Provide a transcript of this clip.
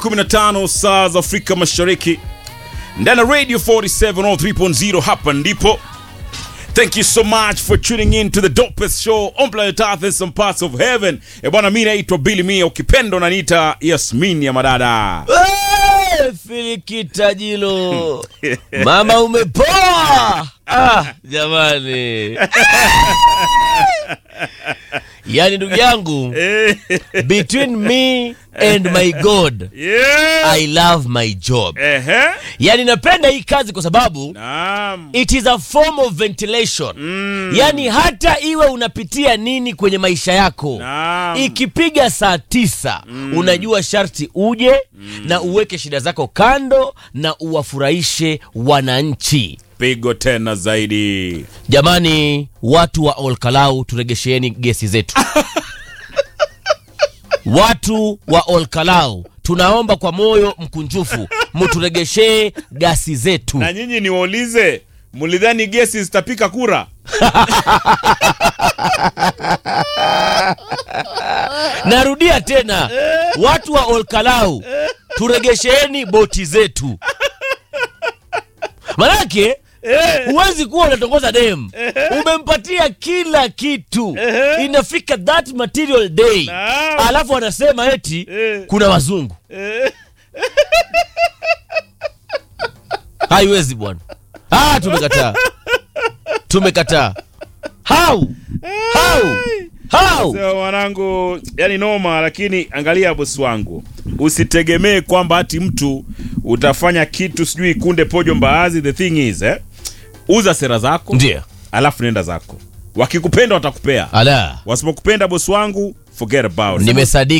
15 saa za Afrika Mashariki ndani ya Radio 47 on 3.0 hapa ndipo. Thank you so much for tuning in to the dopest show on planet Earth and some parts of heaven. E bwana, mimi naitwa Billy Mia, ukipenda unaniita Yasmin ya madada. Hey, Filikita Jilo, mama umepoa. Ah, jamani yaani ndugu yangu between me and my god Yeah. i love my job Ehe. yaani napenda hii kazi kwa sababu Naam. it is a form of ventilation Mm. yaani hata iwe unapitia nini kwenye maisha yako Naam. ikipiga saa tisa unajua sharti uje na uweke shida zako kando na uwafurahishe wananchi Pigo tena zaidi. jamani watu wa olkalau turegesheeni gesi zetu watu wa olkalau tunaomba kwa moyo mkunjufu mturegeshee gasi zetu Na nyinyi niwaulize, mulidhani gesi zitapika kura? narudia tena watu wa olkalau turegesheeni boti zetu manake huwezi kuwa unatongoza dem umempatia kila kitu inafika that material day Naam. alafu anasema eti Eh. kuna wazungu haiwezi bwana ah, tumekataa tumekataa how how how Sasa mwanangu, yani noma, lakini angalia bosi wangu, usitegemee kwamba ati mtu utafanya kitu sijui kunde pojo mbaazi. The thing is eh, uza sera zako ndio alafu nenda zako. Wakikupenda watakupea, ala wasipokupenda bosi wangu, forget about it. nimesadiki